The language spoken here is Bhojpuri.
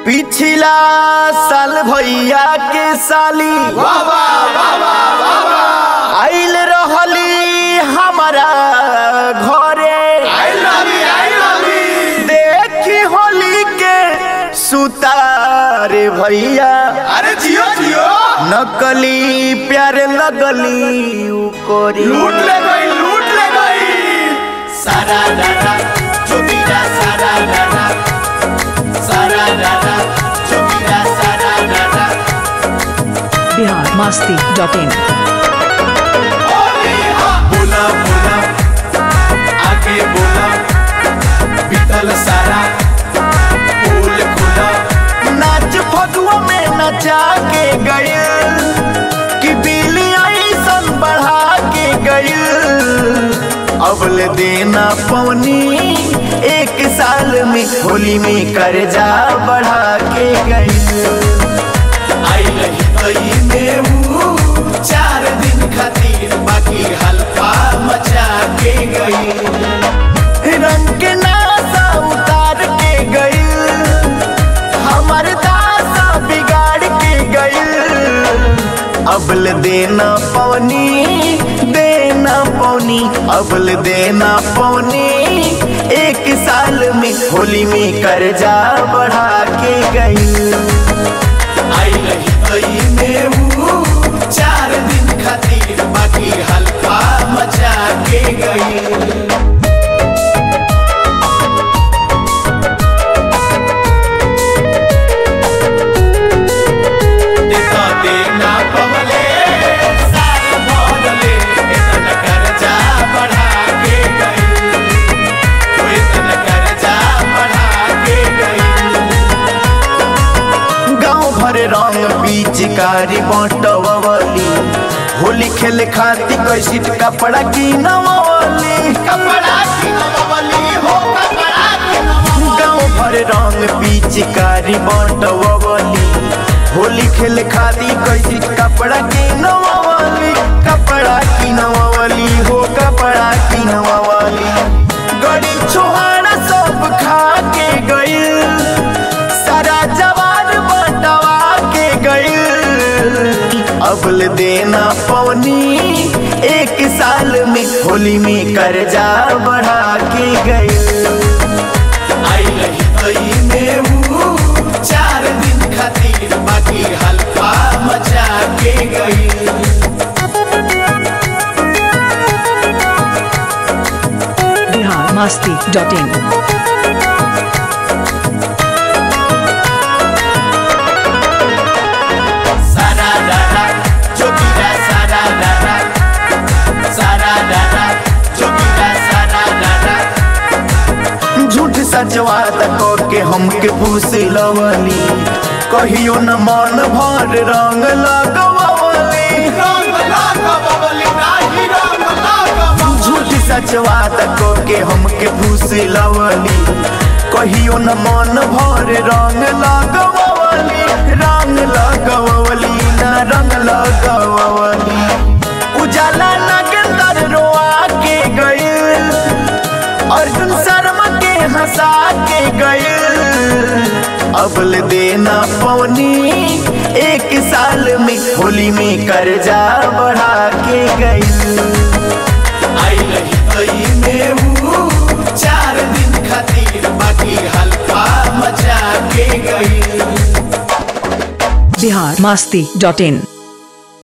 पिछला साल भैया के साली आइल रहली हमारा घरे देखी होली के सुतारे भैया अरे जियो जियो नकली प्यार लगली उ कोरी लूट ले गई लूट ले गई सारा दादा चुपीरा सारा दादा सारा दादा चुपीरा सारा दादा बिहार मस्ती डॉट इन बोला बोला आगे बोला बीतल सारा फूल खुला नाच फगुआ में नचा के गइल कि बिल्ली ऐसन बढ़ा के गइल अबल देना पवनी एक साल में होली में कर्जा बढ़ा के गइल आई रही गई में वो चार दिन खातिर बाकी हल्का मचा के गई रंग के नासा उतार के गइल हमर दासा बिगाड़ के गइल अबल देना पवनी देना पवनी अबल देना पवनी एक साल में होली में कर्जा बढ़ा के गइल आई रही गई में वो चार दिन खातिर बाकी हल्का मचा के गई देखा देना पवले साल भरले इतना कर्जा बढ़ा के गई वो इतना कर्जा बढ़ा के गई गाँव भर रंग पिचकारी बटवली होली खेले खातिर कैसी कपड़ा की नवली कपड़ा की नवली हो कपड़ा की नवली गाँव भर रंग पिचकारी बटवली होली खेले खातिर कैसी कपड़ा की नवली कपड़ा की नवली हो कपड़ा की नवली गड़ी छोहाड़ा सब खा के गइल सारा जवान बटवा के गइल अबल देना पवनी एक साल में होली में कर्जा बढ़ा के गइल आई रही गई में वो चार दिन खातिर बाकी हल्का मचा के गई बिहार मस्ती डॉट इन सारा दादा चुपीरा सारा दादा सारा दादा चुपीरा सारा दादा झूठ सचवा तक के हमके पूछ लवली कहियो न मन भर रंग लगवली रंग लागा बबली नाही रंग लागा बबली झूठ सचवा तक के हमके पूछ लवली कहियो न मन भर रंग लगवली रंग लगवली न रंग लगवली उजाला नगेंदर रोआ के गइल अर्जुन शर्मा के हंसा के गइल अबल देना पवनी एक साल में होली में कर्जा बढ़ा के गइल आई रही गई में वो चार दिन खातिर बाकी हल्का मचा के गई बिहार मस्ती डॉट इन